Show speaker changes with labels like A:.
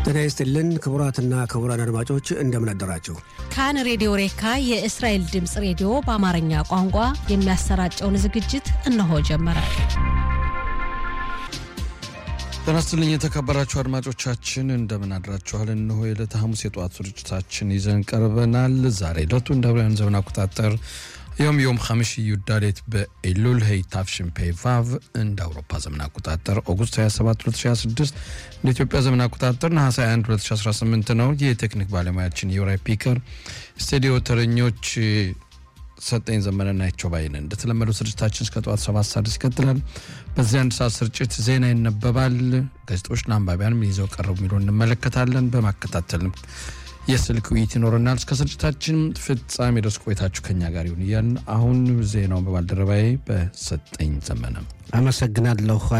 A: ጤና ይስጥልን ክቡራትና ክቡራን አድማጮች እንደምን አደራችሁ።
B: ካን ሬዲዮ ሬካ የእስራኤል ድምፅ ሬዲዮ በአማርኛ ቋንቋ የሚያሰራጨውን ዝግጅት እነሆ ጀመረ።
C: ጤና ይስጥልኝ የተከበራችሁ አድማጮቻችን እንደምን አድራችኋል። እነሆ የዕለተ ሐሙስ የጠዋት ስርጭታችን ይዘን ቀርበናል። ዛሬ ዕለቱ እንደ አውሮፓውያን ዘመን አቆጣጠር ዮም ዮም ሐምሽ ዩዳሌት በኤሉል ሄይ ታፍሽን ፔ ቫቭ እንደ አውሮፓ ዘመን አቆጣጠር ኦገስት 27 2026 እንደ ኢትዮጵያ ዘመን አቆጣጠር ነሐሴ 21 2018 ነው። የቴክኒክ ባለሙያችን የውራይ ፒከር ስቱዲዮ ተረኞች ሰጠኝ ዘመንና ናቸው ባይነ እንደተለመደው ስርጭታችን እስከ ጠዋት ሰባት ሰዓት ይቀጥላል። በዚህ አንድ ሰዓት ስርጭት ዜና ይነበባል። ጋዜጦች ለአንባቢያን ምን ይዘው ቀረቡ የሚለው እንመለከታለን። በማከታተልም የስልክ ውይይት ይኖረናል። እስከ ስርጭታችን ፍጻሜ ድረስ ቆይታችሁ ከኛ ጋር ይሁን እያልን አሁን ዜናውን በባልደረባዬ በሰጠኝ ዘመነ
A: አመሰግናለሁ